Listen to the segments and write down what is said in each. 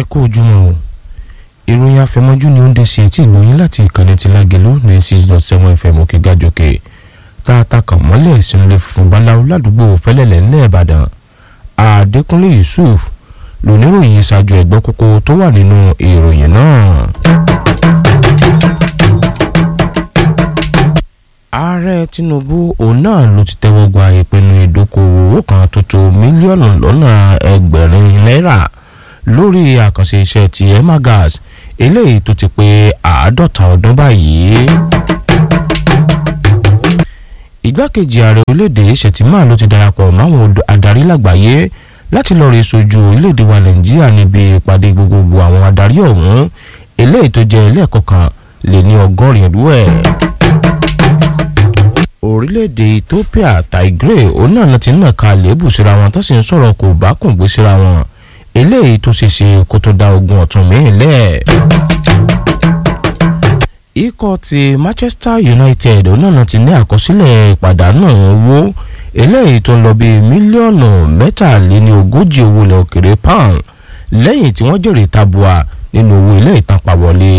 kó ojúmọ́ o ìròyìn afẹmọ́jú ni ó ń dé sí etí ìlóyún láti ìkànnì ti lágẹ̀lú ní six dot seven fm òkè gàjòkè tá a ta kàn mọ́lẹ̀ sínú ilé funfun báláwo ládùúgbò fẹ́lẹ́lẹ̀ ńlẹ̀ ìbàdàn àdékúnlé yusuf lóníròyìn ṣáájú ẹ̀gbọ́n kókó tó wà nínú ìròyìn náà. ààrẹ tinubu òun náà ló ti tẹ́wọ́ gba ìpinnu ìdókòwò owó kan tó tó mílíọ̀nù lọ́nà ẹgbẹ̀rin náírà lórí àkànṣe iṣẹ́ ti emagas eléyìí tó ti pé àádọ́ta ọdún báyìí. igbákejì ààrẹ orílẹ̀-èdè ṣètìmá ló ti darapọ̀ máwọn adarí lágbàáyé láti lọ́ọ́ rí sojú orílẹ̀-èdè wa nàìjíríà níbi ìpàdé gbogbogbò àwọn adarí ọ̀hún eléyìí tó jẹ́ ilé ẹ̀kọ́ kan lé ní ọgọ́rin ìlú ẹ̀ orílẹ̀-èdè ethiopia tigray òun náà ti nà ká lébù síra wọn tó sì ń sọ̀rọ̀ kò bá kùn gbé síra wọn eléyìí tó ṣe ṣe kó tó da ogun ọ̀tún míì lẹ̀. ikọ̀ ti manchester united òun náà ti ní àkọsílẹ̀ ìpàdánù owó eléyìí tó ń lọ bíi mílíọ̀nù mẹ́tàléní ogójì owó ilẹ̀ òkèrè pound lẹ́yìn tí wọ́n jèrè tabua nínú owó ilé ìtànpá wọlé.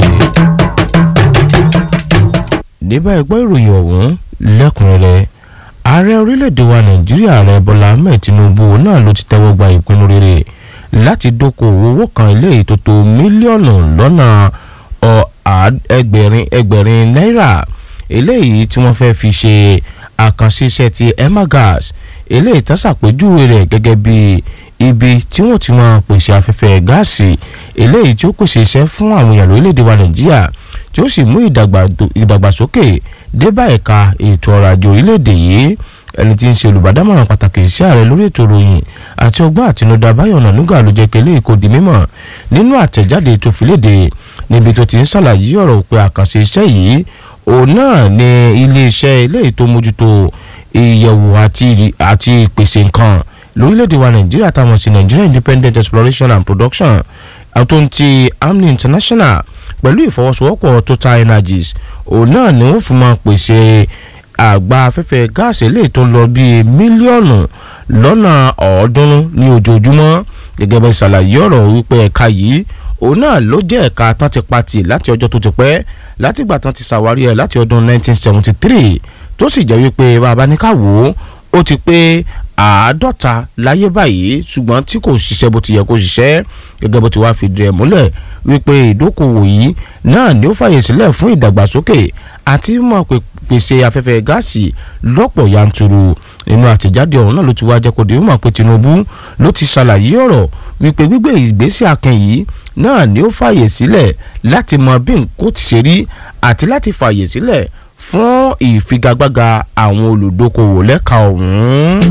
ní báyìí gbọ́ ìròyìn ọ̀hún lẹ́kùnrẹ́rẹ́ ààrẹ orílẹ̀-èdè wa nàìjíríà ààrẹ bọ́lá ahmed tinubu náà ló ti tẹ́wọ́ gba ìpinnu rere láti dókòwò owó kan eléyìí tó tó mílíọ̀nù lọ́nà ẹgbẹ̀rin ẹgbẹ̀rin náírà eléyìí tí wọ́n fẹ́ fi ṣe àkànṣe iṣẹ́ ti emagas eléyìí tó ṣàpèjúwe rẹ̀ gẹ́gẹ́ bí ibi tí wọ́n ti máa pèsè afẹ́fẹ́ gáàsì eléyìí tí ó pèsè iṣẹ́ fún àwọn èèyàn lórílẹ̀‐èdè wa nàìjíríà tí ó sì mú ìdàgbàsókè débà ẹ̀ka ètò ọrọ̀ ajé orílẹ̀‐èdè yìí ẹni tí ń ṣe olùbádámọ̀ràn pàtàkì sí ààrẹ lórí ètò ìròyìn àti ọgbọ́n àtinúdá báyọ̀ nànúgà ló jẹ́ kẹ́lẹ́ èkó di mímọ̀ nínú àtẹ̀jáde tó fi léde níbi tó ti ń ṣàlàyé ọ̀rọ̀ pé àkànṣe iṣẹ́ yìí òun náà ni iléeṣẹ́ eléyìí tó mójútó ìyẹ̀wò àti ìpèsè nǹkan lórílẹ̀‐èdè wa nàìjíríà táwọn sí nigeria independent exploration and production àtúntì amni international pẹ̀lú ìfọwọ́sowọ́pọ̀ total energies òun náà ni wọ́n fi máa pèsè àgbá afẹ́fẹ́ gáàsì eléyìí tó lọ bíi mílíọ̀nù lọ́nà ọ̀ọ́dúnrún ní ojoojúmọ́ gẹ́gẹ́ bẹ́ẹ̀ ṣàlàyé ọ̀rọ̀ wípé ẹ̀ka yìí òun náà ló jẹ́ ẹ̀ka tán ti pati láti ọjọ́ tó ti pẹ́ látìgbà tán ti ṣàwárí ẹ̀ láti ọdún 1973 tó sì jẹ́ wípé bàbá ní ká wò ó ó ti pé àádọ́ta láyé báyìí ṣùgbọ́n tí kò ṣiṣẹ́ bó ti yẹ kó ṣiṣẹ́ gẹ́gẹ́ bó ti wá fìdí ẹ̀ múlẹ̀ wípé ìdókòwò yìí náà ni ó fàyè sílẹ̀ fún ìdàgbàsókè àti mọ̀ pèsè afẹ́fẹ́ gáàsì lọ́pọ̀ yanturu nínú àtẹ̀jáde ọ̀hún náà ló ti wá jẹ́ kó di mọ̀ pé Tinubu ló ti ṣàlàyé ọ̀rọ̀ wípé gbígbé ìgbésẹ̀ akin yìí náà ni ó fàyè sílẹ̀ láti mọ bí nǹkó ti ṣe rí àti láti fàyè sílẹ̀ fún ìfigagbága àwọn olùdókòwò lẹ́ka ọ̀hún.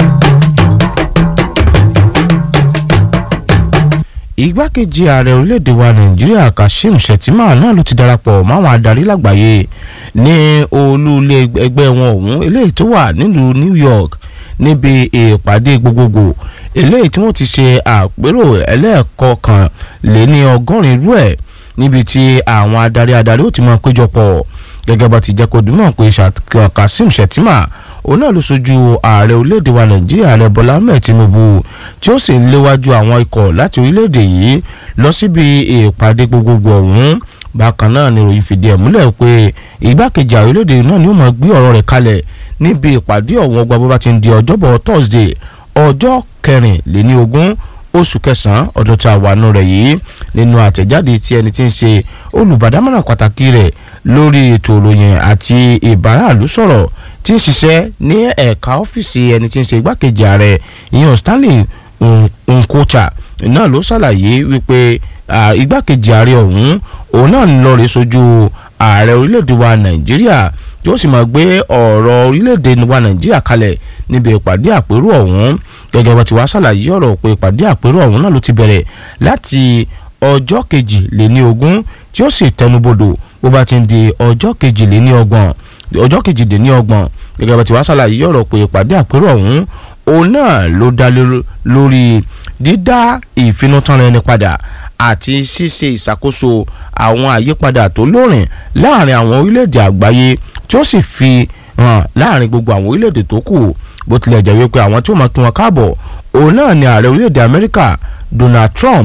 igbákejì ààrẹ orílẹ̀-èdè wa nàìjíríà kashim shettima náà ló ti darapọ̀ máwọn adarí lágbàáyé ní olúlé ẹgbẹ́ wọn ọ̀hún eléyìí tó wà nílùú new york níbi ìpàdé gbogbogbò eléyìí tí wọ́n ti ṣe àpérò ẹlẹ́ẹ̀kọ́ kan lé ní ọgọ́rin irú ẹ̀ níbi tí àwọn adarí adarí ó ti máa péjọpọ̀ gẹ́gẹ́ bá ti jẹ́ kó dùnmọ̀ pé Kasim Shettima òun náà ló sojú ààrẹ orílẹ̀-èdè wa Nàìjíríà ààrẹ Bọ́lá Ahmed Tinubu tí ó sì ń léwájú àwọn ikọ̀ láti orílẹ̀-èdè yìí lọ síbi ìpàdé gbogbogbò ọ̀hún bákan náà ni ìròyìn fìdí ẹ̀ múlẹ̀ pé igbákejì ààrẹ orílẹ̀-èdè náà ni ó máa gbé ọ̀rọ̀ rẹ̀ kalẹ̀ níbi ìpàdé ọ̀hún ọgbà bó bá ti ń di ọjọ́bọ̀ Thursday ọjọ́ kẹrìnléní ogún oṣù kẹsàn-án ọdún tá a wà nù rẹ̀ yìí nínú àtẹ̀jáde tí ẹni tí ń ṣe olùbádámọ̀ràn pàtàkì rẹ̀ lórí ètò ìròyìn àti ìbáraàlú sọ̀rọ̀ tí ń ṣiṣẹ́ ní ẹ̀ka ọ́fíìsì ẹni tí ń ṣe igbákejì ààrẹ ìyẹn Stanley Nkocha náà ló ṣàlàyé wípé igbákejì ààrẹ ọ̀hún òun náà ń lọ rè sojú ààrẹ orílẹ̀-èdè wa Nàìjíríà tí ó sì máa gbé ọ̀rọ̀ orílẹ̀-èdè wa Nàìjíríà kalẹ̀ níbi ìpàdé àpérò ọ̀hún gẹ́gẹ́ bá ti wá ṣàlàyé ọ̀rọ̀ pé ìpàdé àpérò ọ̀hún náà ló ti bẹ̀rẹ̀ láti ọjọ́ kejì lé ní ogún tí ó sì tẹnubodò bó bá ti ń di ọjọ́ kejì lé ní ọgbọ̀n ọjọ́ kejì lé ní ọgbọ̀n gẹ́gẹ́ bá ti wá ṣàlàyé ọ̀rọ̀ pé ìpàdé àpérò ọ̀hún òun náà ló dá lórí dídá ìfinútán ẹni padà àti ṣíṣe ìṣàkóso àwọn àyípadà tó lóòrìn láàrin àwọn orílẹ̀-èdè àgbáyé tí ó sì fi hàn láàrin gbogbo àwọn orílẹ̀-èdè tó kù bó tilẹ̀ jẹ́ wípé àwọn tí ó máa kí wọn káàbọ̀ òun náà ni ààrẹ orílẹ̀-èdè Amẹ́ríkà Donald Trump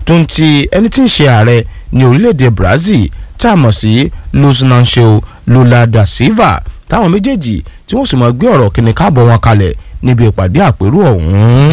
tó ń ti ẹni tí ń ṣe ààrẹ ní orílẹ̀-èdè Brazil tá a mọ̀ sí Luiz Inácio Lula da Silva táwọn méjèèjì tí wọ́n sì mọ̀ gbé ọ̀rọ̀ kíni káàbọ̀ wọn kalẹ̀ níbi ìpàdé àpérò ọ̀hún.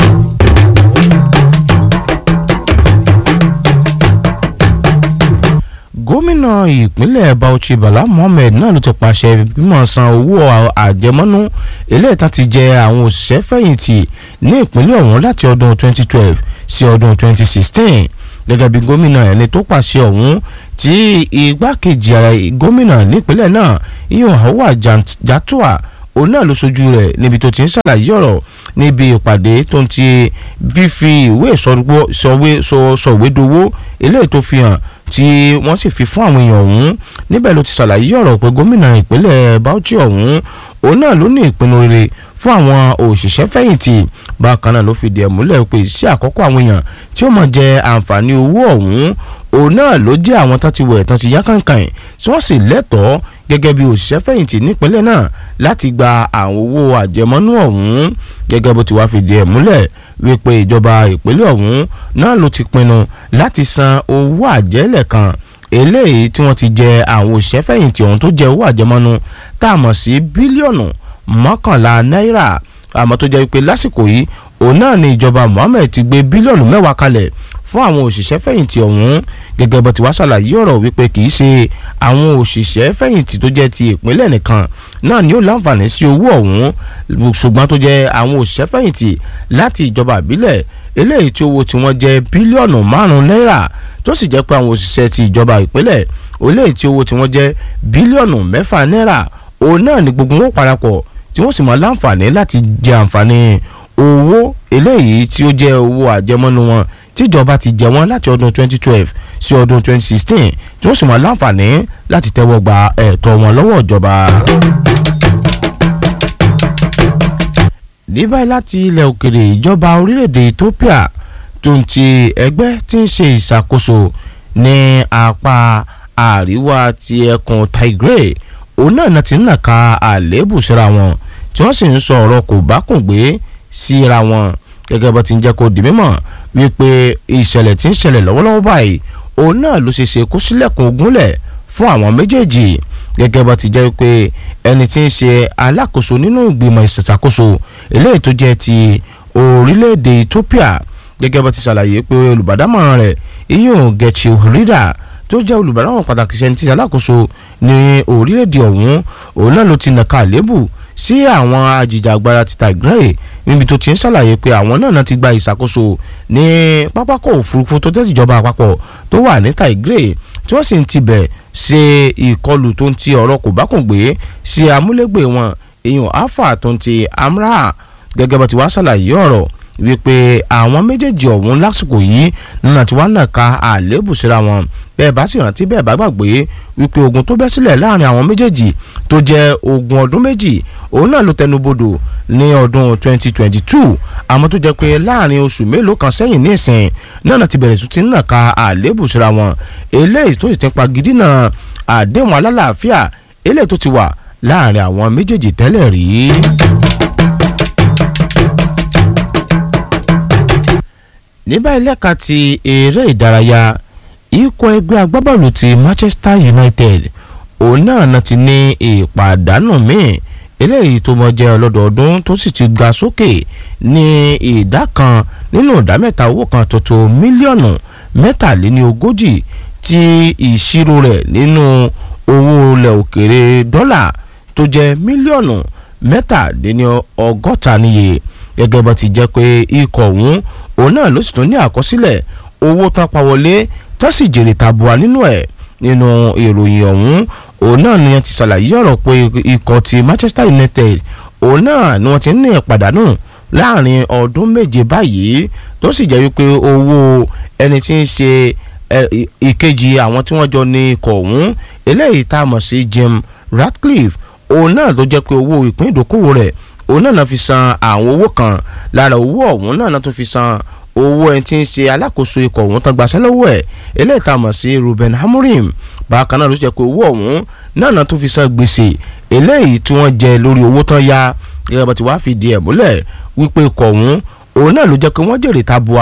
gómìnà ìpínlẹ̀ Bauchi Bala Mohammed náà ló ti pàṣẹ bímọ san owó àjẹmọ́nú eléyìí tán ti jẹ àwọn òṣìṣẹ́ fẹ̀yìntì ní ìpínlẹ̀ ọ̀hún láti ọdún 2012 sí ọdún 2016 gẹ́gẹ́ bí gómìnà ẹni tó pàṣẹ ọ̀hún tí igbákejì gómìnà nípínlẹ̀ náà ìyọ̀n Hauwa Jatua òun náà ló ṣojú rẹ̀ níbi tó ti ń ṣàlàyé ọ̀rọ̀ níbi ìpàdé tó ń ti fífi ìwé sọ̀wédowó eléyìí tó fi hàn tí wọ́n sì fi fún àwọn èèyàn ọ̀hún níbẹ̀ ló ti ṣàlàyé ọ̀rọ̀ pé gómìnà ìpínlẹ̀ Bauchi ọ̀hún òun náà ló ní ìpinnu rere fún àwọn òṣìṣẹ́ fẹ̀yìntì bákan náà ló fìdí ẹ̀ múlẹ̀ pé iṣẹ́ àkọ́kọ́ àwọn èèyàn tí ó mọ̀ jẹ àǹfààní owó ọ̀hún òun náà ló jẹ́ àwọn tán ti wẹ̀ tán ti yá kàǹkàn tí wọ́n sì lẹ́tọ̀ọ́ gẹ́gẹ́ bí òṣìṣẹ́ fẹ̀yìntì nípínlẹ̀ náà láti gba àwọn owó àjẹmọ́nú ọ̀hún gẹ́gẹ́ bó ti wá fìdí ẹ̀ múlẹ̀ wípé ìjọba ìpínlẹ̀ ọ̀hún náà ló ti pinnu láti san owó àjẹ́lẹ̀ kan eléyìí tí wọ́n ti jẹ àwọn òṣìṣẹ́ fẹ̀yìntì ọ̀hún tó jẹ owó àjẹmọ́nú tá a mọ̀ sí bílíọ̀nù mọ́kànlá náírà àmọ́ tó jẹ́ wípé lásìkò yìí òun náà ni ìjọba Mohammed ti gbé bílíọ̀nù mẹ́wàá kalẹ̀ fún àwọn òṣìṣẹ́ fẹ̀yìntì ọ̀hún gẹ́gẹ́ bó ti wá ṣàlàyé ọ̀rọ̀ wípé kì í ṣe àwọn òṣìṣẹ́ fẹ̀yìntì tó jẹ́ ti ìpínlẹ̀ nìkan náà ni ó láǹfààní sí owó ọ̀hún ṣùgbọ́n tó jẹ́ àwọn òṣìṣẹ́ fẹ̀yìntì láti ìjọba ìbílẹ̀ eléyìí tí owó tí wọ́n jẹ́ bílíọ̀nù márùn-ún náírà tó sì jẹ́ pé àwọn òṣìṣẹ́ ti ìjọba ìpínlẹ̀ eléyìí tí owó tí wọ́n jẹ́ bílíọ̀nù mẹ́fà náírà òun náà ni gbogbo wọn parapọ̀ tí wọ́n sì mọ láǹfààní láti jẹ àǹfààní owó eléyìí tí ó jẹ́ owó àjẹmọ́nú wọn tíjọba ti jẹ wọ́n láti ọdún 2012 sí ọdún 2016 tí wọ́n sì mọ láǹfààní láti tẹ́wọ́ gba ẹ̀tọ́ wọn lọ́wọ́ ìjọba. ní báyìí láti ilẹ̀ òkèrè ìjọba orílẹ̀-èdè Ethiopia tó ń ti ẹgbẹ́ tí ń ṣe ìṣàkóso ní apá àríwá ti ẹkùn Tigray òun náà náà ti ń nàka àléébù síra wọn tí wọ́n sì ń sọ ọ̀rọ̀ kò bá kùn gbé síra wọn gẹ́gẹ́ bó ti ń jẹ́ kó di mímọ̀ wípé ìṣẹ̀lẹ̀ tí ń ṣẹlẹ̀ lọ́wọ́lọ́wọ́ báyìí òun náà ló ṣe ṣe kó sílẹ̀kùn ogúnlẹ̀ fún àwọn méjèèjì gẹ́gẹ́ bó ti jẹ́ pé ẹni tí ń ṣe alákòóso nínú ìgbìmọ̀ ìṣàkóso eléyìí tó jẹ́ ti orílẹ̀-èdè Ethiopia gẹ́gẹ́ bó ti ṣàlàyé pé olùbádámọ̀ràn rẹ̀ iyun Getachew Reda tó jẹ́ olùbádámọ̀ràn pàtàkì ṣẹ́ni tí alákòóso ní orílẹ̀-èdè ọ̀hún òun náà ló ti nàka àlébù sí àwọn ajìjàgbara ti Tigray níbi tó ti ń ṣàlàyé pé àwọn náà ti gba ìṣàkóso ní pápákọ̀ òfurufú tó tẹ́tí ìjọba àpapọ̀ tó wà ní Tigray tí wọ́n sì ń tibẹ̀ ṣe ìkọlù tó ń ti ọ̀rọ̀ kò bá kùn gbé sí amúlégbè wọn èèyàn alpha tó ń ti amra gẹ́gẹ́ bá ti wá ṣàlàyé ọ̀rọ̀ wípé àwọn méjèèjì ọ̀hún lásìkò yìí nínú àti wá nàka àléébù síra wọn bẹ́ẹ̀ bá sì rántí bẹ́ẹ̀ bá gbàgbé wípé ogun tó bẹ́ sílẹ̀ láàrin àwọn méjèèjì tó jẹ́ ogun ọdún méjì òun náà ló tẹnubodò ní ọdún 2022 àmọ́ tó jẹ́ pé láàrin oṣù mélòó kan sẹ́yìn ní ìsìn náà ti bẹ̀rẹ̀ sí nàka àléébù síra wọn eléyìí tó sì ti ń pa gidi náà àdéhùn alálàáfíà eléyìí tó ti wà láàrin àwọn méjèèjì tẹ́lẹ̀ rí. ní báyìí lẹ́ka ti eré ìdárayá ikọ̀ ẹgbẹ́ agbábọ́ọ̀lù ti Manchester United òun náà náà ti ní ìpàdánù míì eléyìí tó mọ jẹ́ ọlọ́dọọdún tó sì ti ga sókè ní ìdá kan nínú ìdá mẹ́ta owó kan tuntun mílíọ̀nù mẹ́tàléníogójì tí ìṣirò rẹ̀ nínú owó ilẹ̀ òkèrè dọ́là tó jẹ́ mílíọ̀nù mẹ́tàléníọgọ́ta níye gẹ́gẹ́ bó ti jẹ́ pé ikọ̀ ọ̀hún òun náà ló sì tún ní àkọsílẹ̀ owó tán pa wọlé tó sì jèrè tabua nínú ẹ̀ nínú ìròyìn ọ̀hún òun náà ni wọ́n ti ṣàlàyé ọ̀rọ̀ pé ikọ̀ ti Manchester United òun náà ni wọ́n ti ní ìpàdánù láàrin ọdún méje báyìí tó sì jẹ́ wípé owó ẹni tí ń ṣe ìkejì àwọn tí wọ́n jọ ní ikọ̀ ọ̀hún eléyìí tá a mọ̀ sí Jim Ratcliffe òun náà ló jẹ́ pé owó ìpín ìdókòwò rẹ̀ òun náà náà fi san àwọn owó kan lára owó ọ̀hún náà náà tún fi san owó ẹni tí ń ṣe alákòóso ikọ̀ ọ̀hún tán gbaṣẹ́ lọ́wọ́ ẹ̀ eléyìí tá a mọ̀ sí Ruben Amorim bákan náà ló jẹ́ pé owó ọ̀hún náà náà tún fi san gbèsè eléyìí tí wọ́n jẹ lórí owó tán ya gẹ́gẹ́ bá ti wá fi di ẹ̀ múlẹ̀ wípé ikọ̀ ọ̀hún òun náà ló jẹ́ pé wọ́n jèrè tabua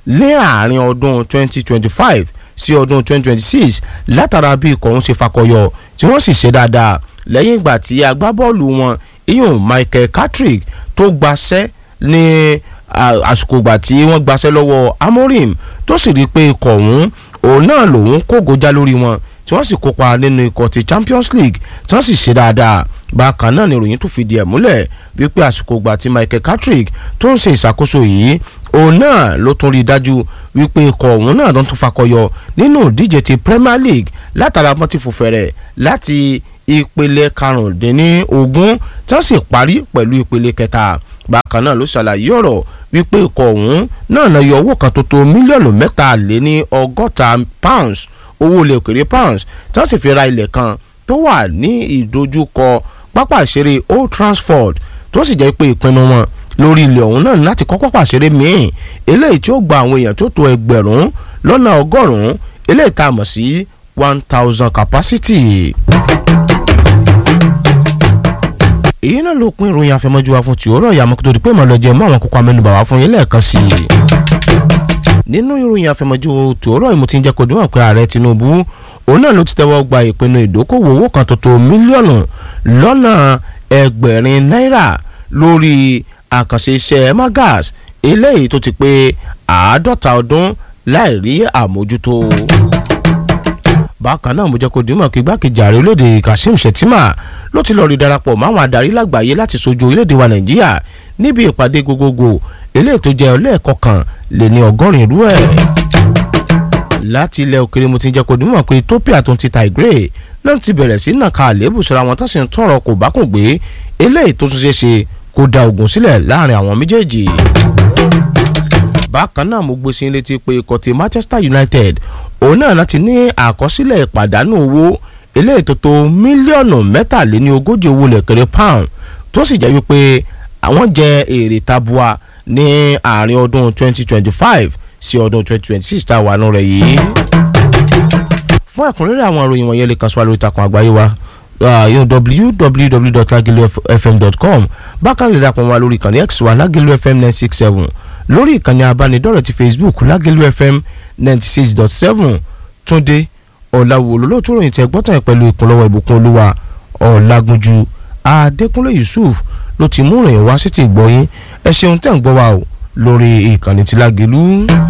ní àárín ọdún 2025 sí ọdún 2026 látara bí ikọ̀ ọ̀hún ṣe fakọyọ tí wọ́n sì ṣe dáadáa lẹ́yìn ìgbà tí agbábọ́ọ̀lù wọn iyun Michael Carrick tó gbaṣẹ́ ní àsìkò ìgbà tí wọ́n gbaṣẹ́ lọ́wọ́ Amorim tó sì rí i pé ikọ̀ ọ̀hún òun náà lòun kógojá lórí wọn tí wọ́n sì kópa nínú ikọ̀ ti Champions League tí wọ́n sì ṣe dáadáa bákan náà ni ìròyìn tó fìdí ẹ̀ múlẹ̀ wípé àsìkò ìgbà tí Michael Carrick tó ń ṣe ìṣàkóso yìí òun náà ló tún rí i dájú wípé ikọ̀ òun náà ló tún fakọyọ nínú ìdíje ti Premier League látara bọ́n ti fòfẹ̀rẹ̀ láti ìpele karùndínlógún tí wọ́n sì parí pẹ̀lú ìpele kẹta bákan náà ló ṣàlàyé ọ̀rọ̀ wípé ikọ̀ ọ̀hún náà lọ yọ owó kan tó tó mílíọ̀nù mẹ́ta lé ní ọgọ́ta pounds owó ilẹ̀ òkèrè pounds tí wọ́n sì fi ra ilẹ̀ kan tó wà ní ìdojúkọ pápá ìṣeré Old Trafford tó sì jẹ́ pé ìpinnu wọn lórí ilẹ̀ ọ̀hún náà láti kọ́ pápá ìṣeré míì eléyìí tí ó gba àwọn èèyàn tó tó ẹgbẹ̀rún lọ́nà ọgọ́rùn-ún eléyìí tá a mọ̀ sí one thousand capacity. èyí náà ló pín ìròyìn àfẹmọ́jú wa fún tìórọ̀ ìyá mọ́kútó di pé màá lọ jẹ mọ́ àwọn kókó amẹ́nubà wá fún yín lẹ́ẹ̀kan sí i. nínú ìròyìn àfẹmọ́jú tìórọ̀ ìmú ti ń jẹ́ kó dúnmọ̀ pé ààrẹ Tinubu òun náà ló ti tẹ́wọ́ gba ìpinnu ìdókòwò owó kan tó tó mílíọ̀nù lọ́nà ẹgbẹ̀rin náírà lórí àkànṣe iṣẹ́ magas eléyìí tó ti pé àádọ́ta ọdún láì rí àmójútó bákan náà mo jẹ́ kó dìímọ̀ kí igbákejì ààrẹ orílẹ̀-èdè Kashim Shettima ló ti lọ́ọ́ rí darapọ̀ máwọn adarí lágbàáyé láti sojú orílẹ̀-èdè wa Nàìjíríà níbi ìpàdé gbogbogbò eléyìí tó jẹ́ ọlẹ́ẹ̀kọ̀kan lé ní ọgọ́rin irú ẹ̀. láti ilẹ̀ òkèrè mo ti jẹ́ kó dìímọ̀ pé Ethiopia tó ń ti Tigray náà ti bẹ̀rẹ̀ sí nàka àléébù síra wọn tó sì ń tọrọ kò bá kùn gbé eléyìí tó tún ṣe ṣe kó da ogun sílẹ̀ láàrin àwọn méjèèjì bákan náà mo gbé sí létí pé ikọ̀ ti Manchester United òun náà láti ní àkọsílẹ̀ ìpàdánù owó eléyìí tó tó mílíọ̀nù mẹ́tàléní ogójì owó lẹ̀kẹ̀rẹ̀ pound tó sì jẹ́ wípé àwọn jẹ èrè tabua ní àárín ọdún 2025 sí ọdún 2026 tá a wà nù rẹ̀ yìí. fún ẹ̀kúnrẹ́rẹ́ àwọn ìròyìn wọ̀nyẹn lè kàn sí wa lórí ìtàkùn àgbáyé wa www.lagilufm.com bákan lè dàpọ̀ wá lórí ìkànnì x wa Lagilu FM 967 lórí ìkànnì abánidọ́rẹ̀ ti Facebook Lagilu FM 96.7 Túndé ọ̀làwò olólùtú ròyìn tẹ gbọ́tàn pẹ̀lú ìkúnlọ́wọ́ ìbùkún olúwa ọ̀làgúnjú Adékúnlé Yusuf ló ti mú ìròyìn wá sí ti gbọ́ yín ẹ ṣeun tẹ́ ń gbọ́ wa o lórí ìkànnì ti Lágìlú.